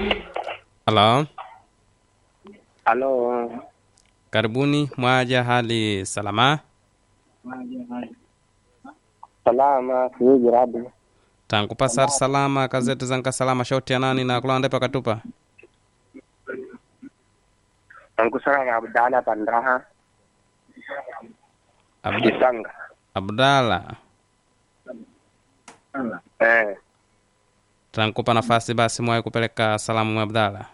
Halo, Halo, karibuni. Mwaja hali salama? salama, sijui jirani. tangu pasar salama kazeti zanka salama shauti ya nani na kulanda pa katupa Ankusana na Abdala Pandaha Abd Kisanga. Abdala, Eh, tankupa nafasi basi mwaye kupeleka salamu mwa Abdala.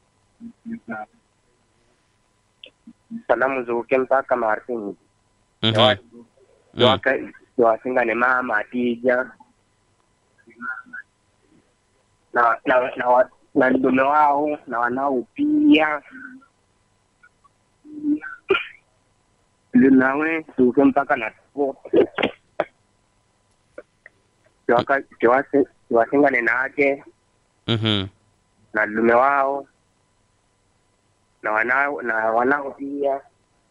salamu zuke mpaka Martin. Mhm. Mm. Waka wasinga ni mama Atija na na na, wa- na ndume wao na wanao pia nawe zuke mpaka na tupo Kiwaka- kiwasi- kiwasingane nake Mhm. na ndume wao na wanao na wanao pia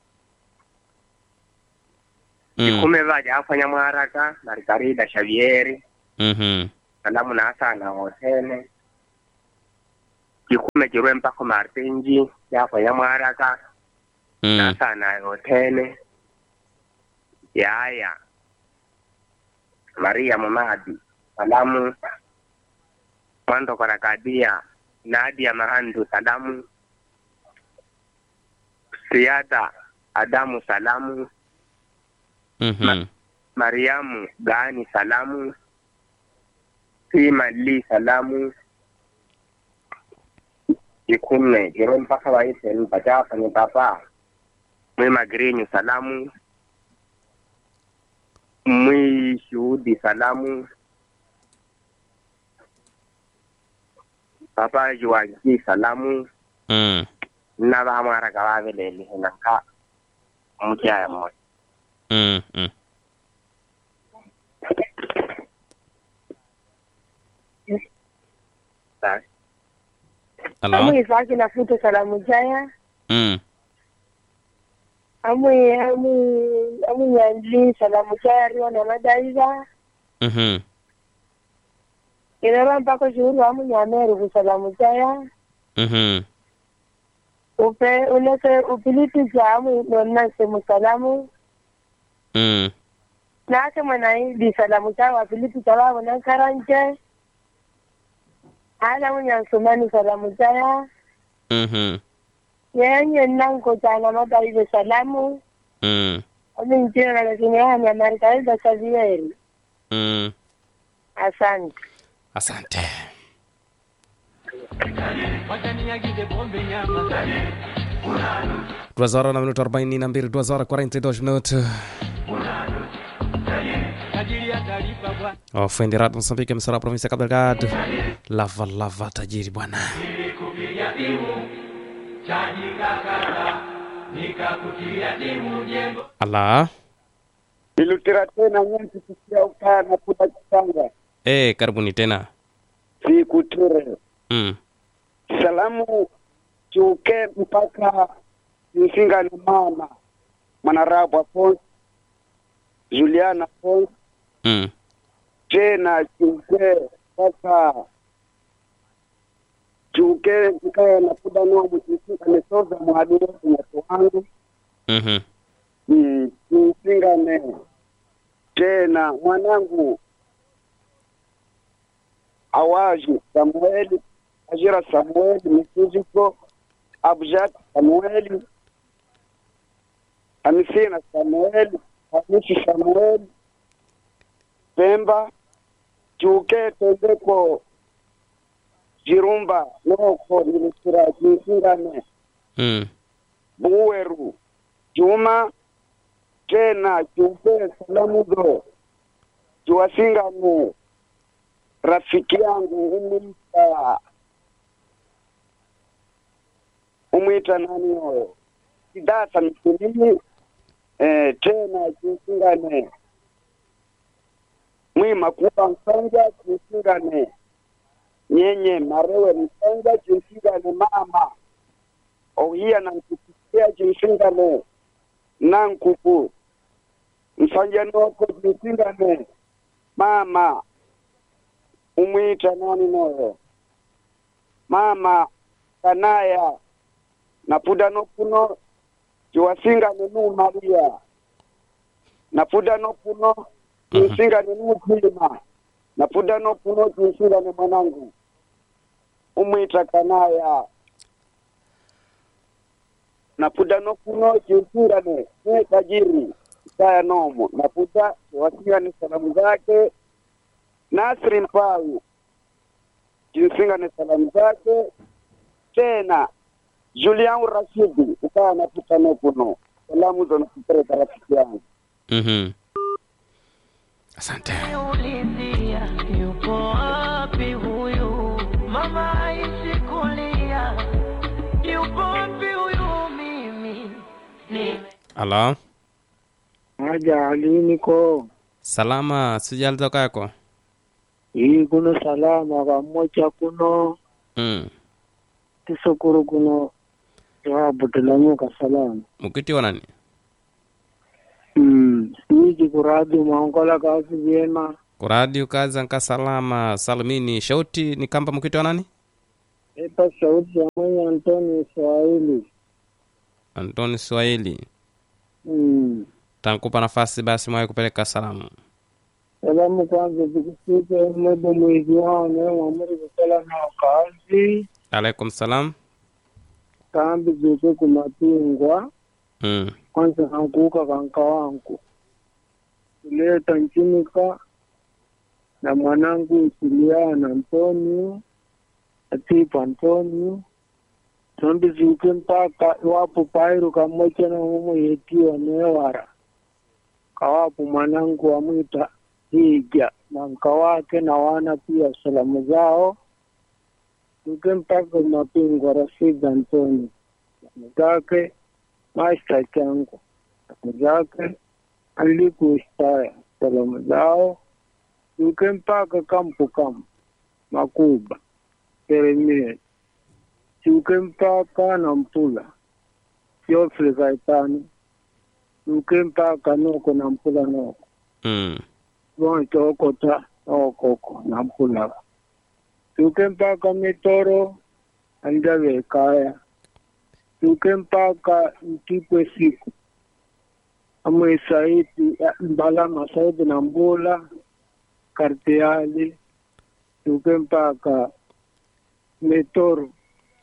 Mm. kume vaja afanya mwaraka na rikarida Xavieri Mhm. salamu na asa na hotene kikume kirwe mpako martinji yafanya mwaraka na Mm. asa na hotene yaya Maria Mumadi salamu Mwando Karakadia Nadia Mahandu salamu Siada Adamu salamu Mhm. Mariamu Gani salamu Sima Li salamu ikume jiro mpaka waite mpachafa ni papa mwi magrinyu salamu mwi shuhudi salamu papa juwanji salamu Mm. na vamwaraka vaveleli henaka muchaya moja Mm. Mm. Basi. Halo. amwe zake nafuta salamu jaya Mm. amwe amwe amwe nyandli salamu jaya riwa na madaiza Mhm. inara mpaka shuhuru amwe nyameru ku salamu jaya Mhm. upe ulete upiliti za amwe nonna semu salamu Mm. nake mwanaidi salamu jaya wapiliti za wabo na karanje ala munyansumani salamu jaya Mhm. yenye nanko jana madaiza salamu Mm. aminjira lakini hanya marikaida savieri Mm. asante Asante. Duas horas na minuto arobaini na mbili, duas horas quarenta e dois minutos. Ofendi Rado Moçambique, emissora da província de Cabo Delgado. Lava, lava, tajiri bwana. Ala. Nilutira tena nyingi kusia ukaa na kuda kitanga Eh, karibuni tena. sikuture Mm. salamu chuke mpaka msinga na mama mwanarabu Afonso Juliana Afonso Mm. tena chuke mpaka chuke nikae na kuda nomu chisinga nesoza mwadiri wetu wangu Mhm. Mm, tusingane tena mwanangu awaji samueli ajira samueli misuziko abjat samueli hamisina samueli hamisi samueli pemba chuke tendeko jirumba noko nilisira tusingane Mm. buweru juma tena chupe salamu zo tuwasingane rafiki yangu umwita umwita nani oyo sidasa mkulili eh, tena tusingane mwima kuba msanja tusingane nyenye marewe msanja tusingane mama ouhiya nankukisia cinsingane nankuku msanja noko cinsingane mama umwita nani noyo mama kanaya napuda nokuno ciwasinga nenu maria napuda nokuno cinsinga nenu mtima napuda nokuno cinsinga ne mwanangu umwita kanaya napuda nokuno cinsingane ne tajiri saya nomo napuda ciwasinga ni salamu zake Nasri Mpawu jinsinga ni salamu zake tena Julian Rashidi ukawa naputa nokuno salamu zo nakupeleka rafiki yangu Mhm. Asante. Ulizia yupo wapi huyu mama aishi kulia, yupo wapi huyu mimi nime Halo. Haja aliniko Salama, sijali toka yako. hii kuno salama kamocha kuno Mm. tisokuru kuno twabutulamuka salama Mukitiwa nani? mm. wiki kuradi maongola kazi vyema Kuradi ukaza nka salama salimini shauti ni kamba mukitiwa nani? epa sauti ya mwenye Antoni Swahili Antoni Swahili. mm. Tankupa nafasi basi mwaye kupeleka salamu. salamu kwanza zikusike mwebo mwezi wao neemwamuri kusala nao kazi Alaikum salam. kambi zike kumapingwa Mm. kwanza kankuuka kanka wangu kuleta nchinika na mwanangu Isiliana Antonio Atipa Antonio tombi zuke mpaka iwapo pairu kamocha na mumo yetiwa newara kawapo mwanangu wamwita hija na mka wake na wana pia salamu zao zuke mpaka mapingwa Rashid Antonio salamu zake maista changu salamu zake alikuistaya salamu zao yuke mpaka kampu kampu makuba Yeremia yuke mpaka na mpula Geoffrey Kaitani yuke mpaka noko na mpula noko Mm. bonke okota okoko na mpula yuke mpaka mitoro andabe ekaya yuke mpaka ntipwe siku amwe saidi mbalama saidi na mbula kartiali yuke mpaka mitoro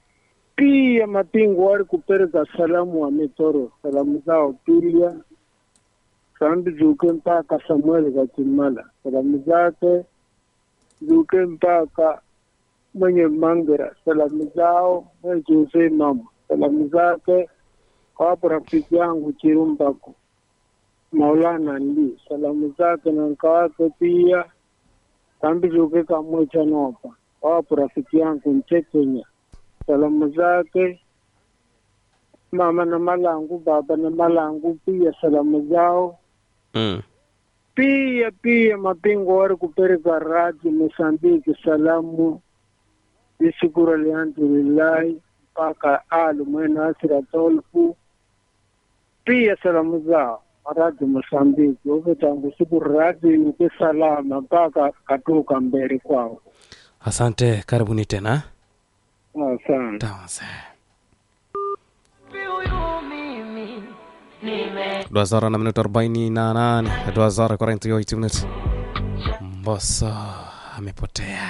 pia mapingu wali kupereka salamu wa mitoro salamu zao pia sambi zuke mpaka samueli kachimala salamu zake zuke mpaka mwenye mangira salamu zao mwenye jose mama salamu zake wapo rafiki yangu chirumbako maulana ndi salamu zake na nka wake pia sambi zuke kamwecha nopa wapo rafiki yangu mchekenya salamu zake mama na malangu baba na malangu pia salamu zao Mm. pia pia mapingo wari kupereka radi Mosambiki salamu isikuru alhamdulillahi mpaka alu mwena asira tolfu pia salamu zao radi Mosambiki uve tangu siku radi nike salama mpaka katuka mbele kwao Asante, karibuni tena. asante Tawanse. wapi huyu mimi nime Dua na minuto arobaini na nane dua zara quarenta e oito minutos. Mbosso amepotea.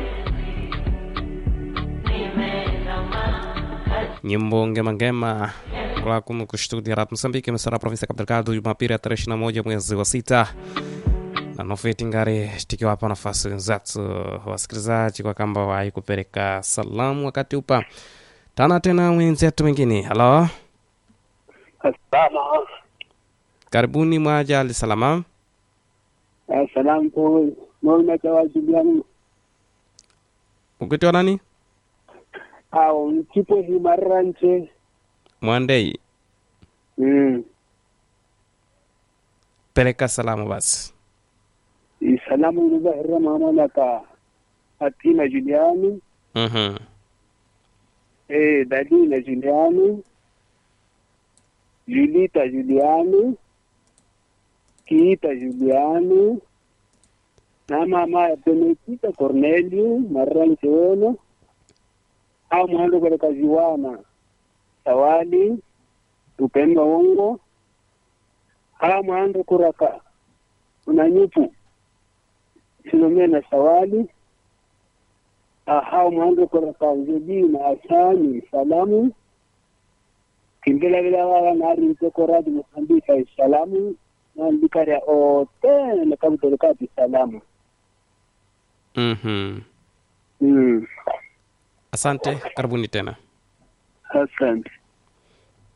Nyimbo ngema ngema kwa kumu kustudia rap Msambiki mesara provinsi ya Cabo Delgado Jumapili ya tarehe 21 mwezi wa sita na nofeti ngari tikiwapa nafasi wenzetu wasikilizaji kwa kamba wai kupeleka salamu wakati upa tana tena wenzetu wengine. Halo, Asalamu karibuni mwaja alisalama. asalamu ko nona tawajuliani Ukitiwa nani? au nkipo himarranche Mwandei, mm. peleka salamu basi. isalamu ilizahira mamalaka atina juliani Mhm. eh, dadina juliani julita juliani kiita juliani na mama ya benedita cornelio marranche ono au mwando katika ziwana sawali upemba wongo au mwando kuraka unanyupu silomena sawali ahau mwando kuraka nzebi na asani salamu kimbela vila wala nari mteko radi mosambika salamu na ndikaria otene kabutolekati salamu Mhm. mm. Asante, karibuni tena. asante